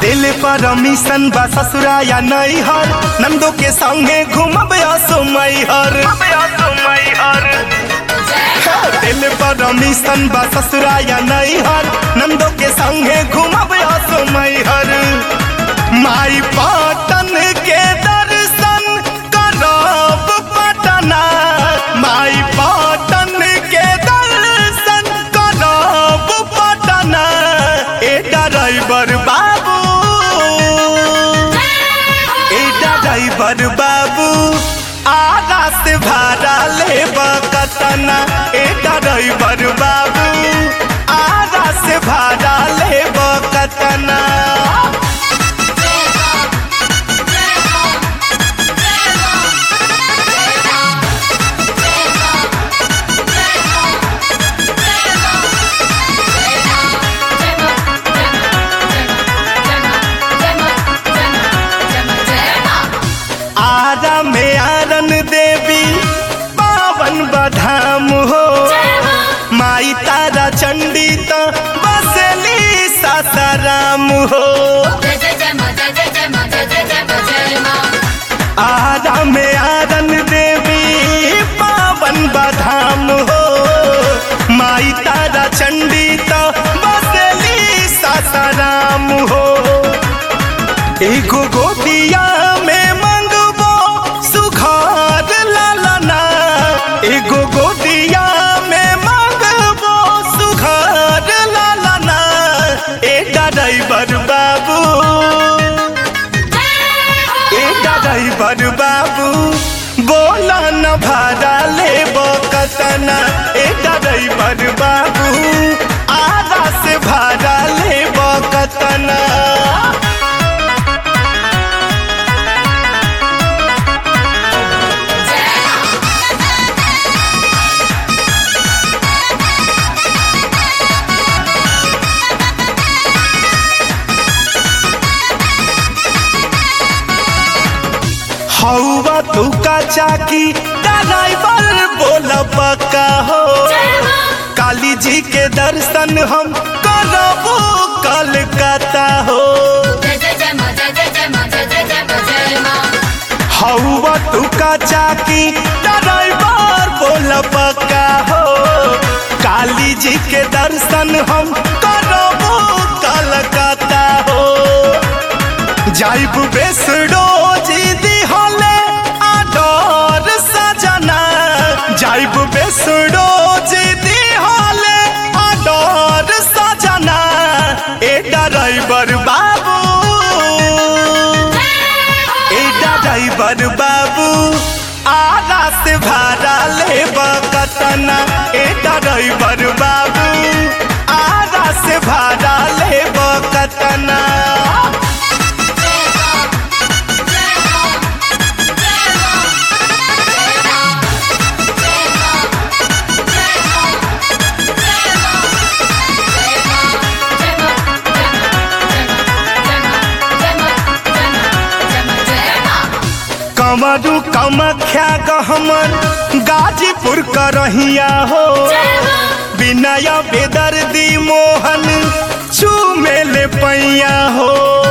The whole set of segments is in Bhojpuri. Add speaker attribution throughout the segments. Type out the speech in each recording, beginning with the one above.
Speaker 1: दिल पर मिशन बा ससुरा या नहीं हर नंदो के संगे घूमब असमय हर दिल पर मिशन बा ससुरा या नहीं हर नंदो के संगे घूमब असमय हर माई पाटन के दर्शन करब पटना माई पाटन के दर्शन करब पटना ए ड्राइवर बाबू ए ड्राइवर बाबू आधा से भाड़ा लेब कतना ए ड्राइवर बाबू आधा से भाड़ा लेब कतना आरा में आरन देवी पावन बधाम हो माई तारा चंडी तो बसली सासाराम हो आरा में आरन देवी पावन बधाम हो माई तारा चंडी तो बसली सासाराम हो एगो गोदिया में मंगबो सुखार लालना एगो गोदिया में मंगबो सुखार लालना ए ड्राइवर बाबू ए ड्राइवर बाबू बोला न भाड़ा लेबो कतना ए ड्राइवर बाबू आधा से भाड़ा लेबो कतना हौवा तू का चाकी ड्राइवर बोल पक्का हो काली जी के दर्शन हम करबो कलकत्ता हो हौवा तू का चाकी ड्राइवर बोल पक्का हो काली जी के दर्शन हम करबो कलकत्ता हो जाइब बेसड़ो जी दी होले आडोर सजना जाइब बेसड़ो जी दी होले आडोर सजना ए ड्राइवर बाबू ए ड्राइवर बाबू आधा से भाड़ा लेब कतना ए ड्राइवर बाबू आधा से भाड़ा लेब कतना कमरू कमख्या गहमर गाजीपुर करहिया हो विनय बेदर्दी मोहन चूमे ले पैया हो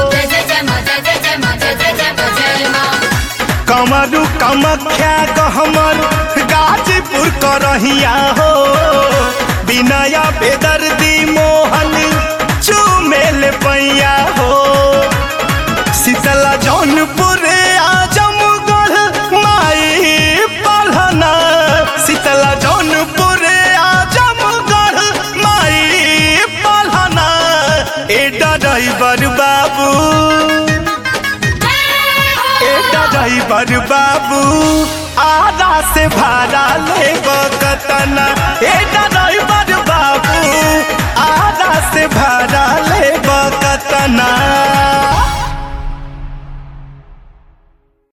Speaker 1: कमरू कमख्या गहमर गाजीपुर करहिया हो विनय बेदर्दी मोहन चूमे ले पैया हो शीतला जौनपुर आजमगढ़ माई पढ़ना शीतला जौनपुर आजमगढ़ माई पढ़ना ए ड्राइवर बाबू ए ड्राइवर बाबू आधा से भाड़ा लेब कतना ए